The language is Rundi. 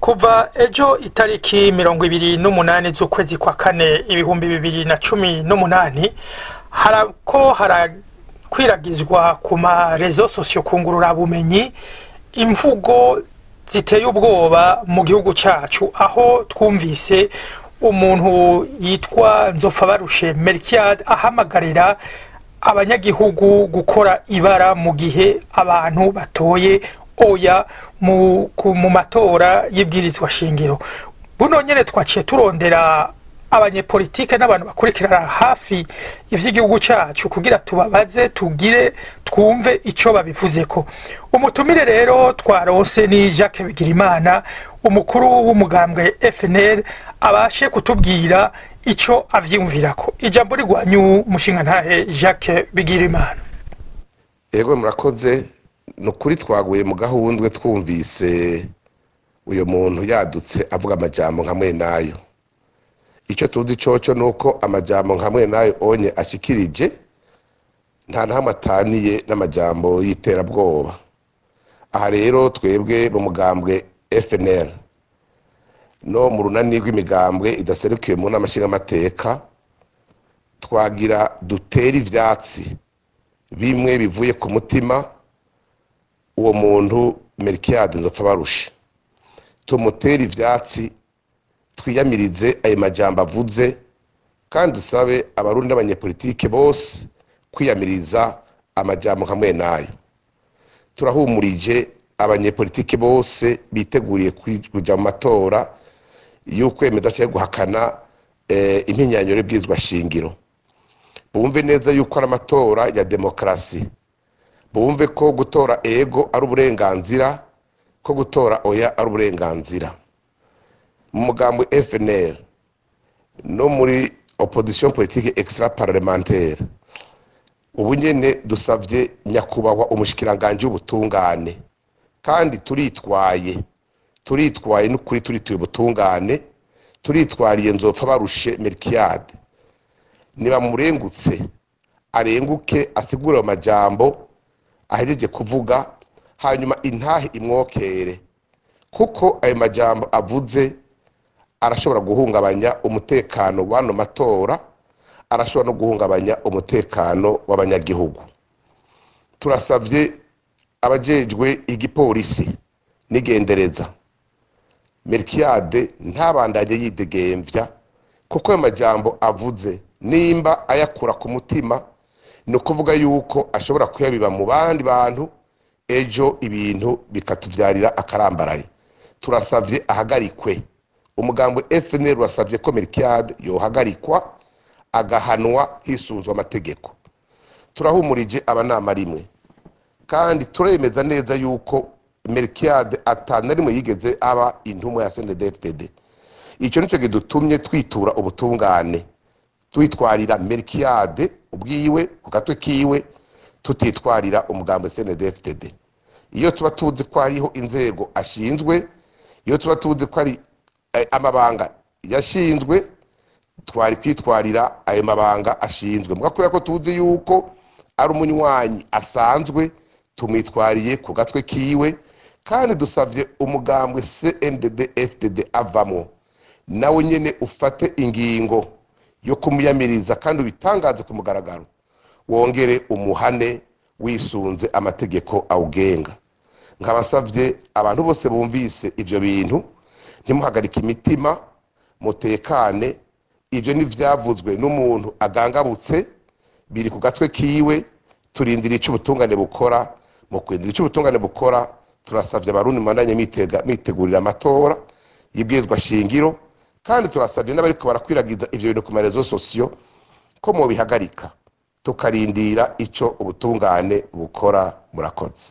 kuva ejo itariki mirongo ibiri n'umunani z'ukwezi kwa kane ibihumbi bibiri na cumi n'umunani harako harakwiragizwa ku marezo sosiyo bumenyi imvugo ziteye ubwoba mu gihugu cyacu aho twumvise umuntu yitwa nzopfabarushe merikiyade ahamagarira abanyagihugu gukora ibara mu gihe abantu batoye oya mu, ku- mu matora y'ibwirizwa shingiro buno nyene twaciye turondera abanyepolitike n'abantu bakurikirana hafi ivy'igihugu cacu kugira tubabaze tugire twumve ico babivuzeko umutumire rero twaronse ni Jacques Bigirimana umukuru w'umugambwe FNL abashe kutubwira ico avyumvirako ijambo rigwanyu umushinga ntahe Jacques Bigirimana Ego murakoze ni ukuri twaguye mu gahundwe twumvise uyu muntu yadutse avuga amajambo nka mwe nayo icyo tuzi coco ni uko amajambo nka mwe nayo onye ashikirije nta na hamwe ataniye n'amajambo y'iterabwoba aha rero twebwe mu mugambwe FNL no mu runani rw'imigambwe idaserukiwe mu nama nshingamateka twagira dutere ivyatsi bimwe bivuye ku mutima uwo muntu merikiyade nzopfa barusha tumutere ivyatsi twiyamirize ayo majambo avuze kandi dusabe abarundi n'abanyepolitike bose kwiyamiriza amajambo nka nayo turahumurije abanyepolitike bose biteguriye kuja mu matora y'ukwemeza cyangwa guhakana eh, impinyanyuro y'ibwirizwa shingiro bumve neza yuko ari amatora ya demokarasi bumve ko gutora ego ari uburenganzira ko gutora oya ari uburenganzira mu mugambo FNL no muri opposition politique extra parlementaire ubu nyene dusavye nyakubahwa umushikiranganje w'ubutungane kandi turitwaye turitwaye n'ukuri turituye ubutungane turitwariye nzopfa barushe merikiyade nibamurengutse arenguke asigure ayo majambo ahejeje kuvuga hanyuma intahe imwokere kuko ayo majambo avuze arashobora guhungabanya umutekano w'ano matora arashobora no guhungabanya umutekano w'abanyagihugu turasavye abajejwe igipolisi n'igendereza merikiyade ntabandanye yidegemvya kuko ayo majambo avuze nimba ayakura ku mutima ni ukuvuga yuko ashobora kuyabiba mu bandi bantu ejo ibintu bikatuvyarira akarambaraye turasavye ahagarikwe umugambo FNL urasavye ko merikiyade yohagarikwa agahanwa hisunzwe amategeko turahumurije abanama rimwe kandi turemeza neza yuko merikiyade atana rimwe yigeze aba intumwa ya snedfdd icyo nicyo gidutumye twitura ubutungane twitwarira merikiyade ubwiwe ku gatwe kiwe tutitwarira umugambo snedfdd iyo tuba tuzi ko hariho inzego ashinzwe iyo tuba tuzi ko ari eh, amabanga yashinzwe twari kwitwarira ayo mabanga ashinzwe muga kubera ko tuzi yuko ari umunywanyi asanzwe tumwitwariye ku gatwe kiwe kandi dusavye umugambwe CNDD FDD avamo nawe nyene ufate ingingo yo kumuyamiriza kandi ubitangaze ku mugaragaro wongere umuhane wisunze amategeko awugenga nkabasavye abantu bose bumvise ivyo bintu ntimuhagarike imitima mutekane ivyo n'ivyavuzwe n'umuntu agangabutse biri ku gatwe kiwe turindira ico ubutungane bukora mu kwindira ico ubutungane bukora turasavye abarundi mubandanye mitega- mitegurira amatora y'ibwirizwa shingiro kandi turasavye n'abariko barakwiragiza ivyo bintu ku marezo sosiyo ko mubihagarika tukarindira ico ubutungane bukora murakoze